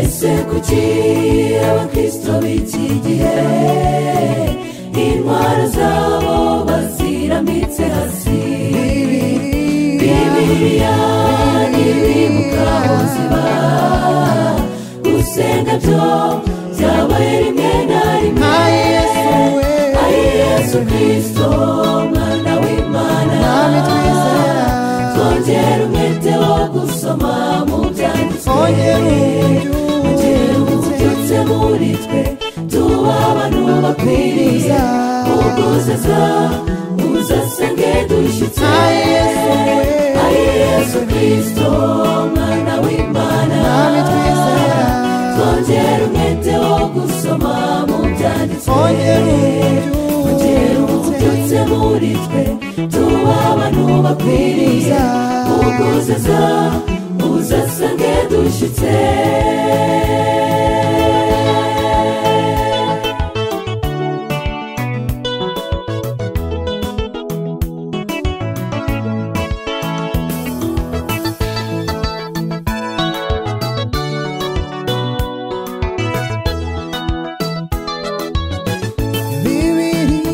Ese kuki abakristo b'iki gihe intwaro zabo baziramitse hasi bibiliya ntibibuka aho ziba gusenga byo byabaye rimwe na rimwe ari yesu kirisito mwana w'imana Mwami twizera. twongera umwete wo gusoma mu Twongera byanditswe uburyo. ongera ububyutse muri twe tuba abantu bakwiriye uguzaza uzasenge dushyitse Na Yesu we. ari yesu kirisito mwana w'imana Mwami twizera. twongera umwete wo gusoma mu byanditswe Twongera uburyo. ongera ububyutse muri twe tuba abantu bakwiriye uguzaza uzasange dushyitse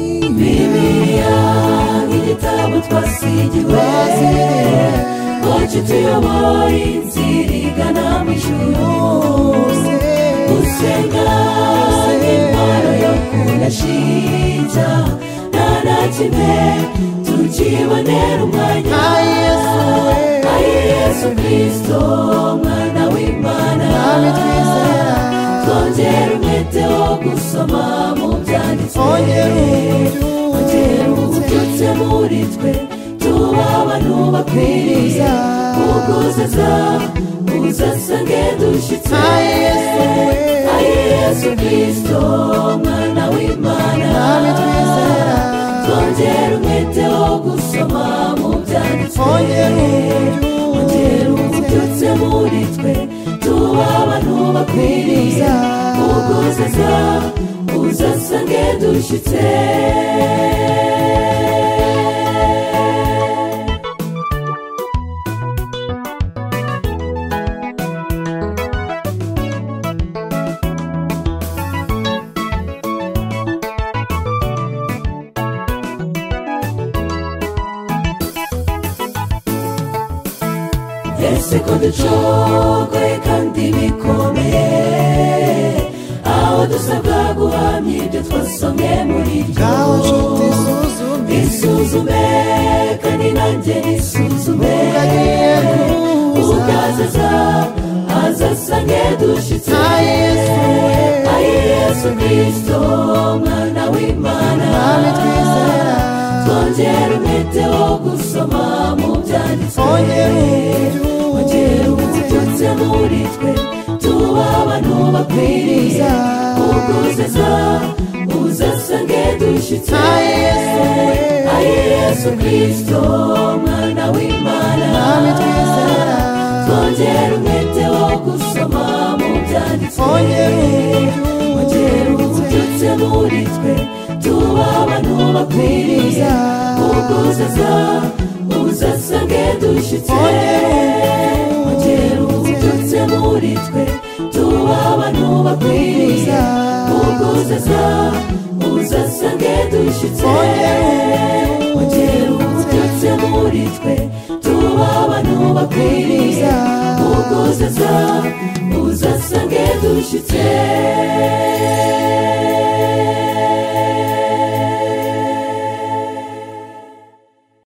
bibiliya nk'igitabo twasigiwe ngo kituyobore inzira igana mu ijuru gusenga nk'intwaro yo kudashinja nta na kimwe tukibonera umwanya Na Yesu we. ari yesu kirisito mwana w'imana Mwami twizera. twongera umwete wo gusoma mu byanditswe Twongera uburyo. ububyutse muri twe tuba abantu bakwiriye uguzaza uzasange dushyitse Na Yesu we. ari yesu kirisito mwana w'imana Mwami twizera. twongera umwete wo gusoma mu byanditswe Twongera uburyo. ongera ububyutse muri twe tuba abantu bakwiriye uguzaza uzasange dushyitse ese ko ducogoye kandi bikomeye aho dusabwa guhamya ibyo twasomye muri Ngaho ryo nshuti suzume. isuzume kandi nanjye nisuzume Agiye kuza. ugazaza azasange dushyitse Na Yesu we. ari yesu kirisito mwana w'imana Mwami twizera. twongera umwete wo gusoma mu byanditswe Twongera uburyo. ongera ububyutse muri twe tuba abantu bakwiriye uguzaza uzasange dushyitse Na Yesu we. ari yesu kirisito mwana w'imana Mwami twizera. twongera umwete wo gusoma mu byanditswe Twongera uburyo. ongera ububyutse muri twe tuba abantu bakwiriye uguzaza uzasange dushyitse ongera ububyutse muri twe tuba abantu bakwiriye uguzaza uzasange dushyitse ongera ububyutse muri twe tuba abantu bakwiriye uguzaza uzasange dushyitse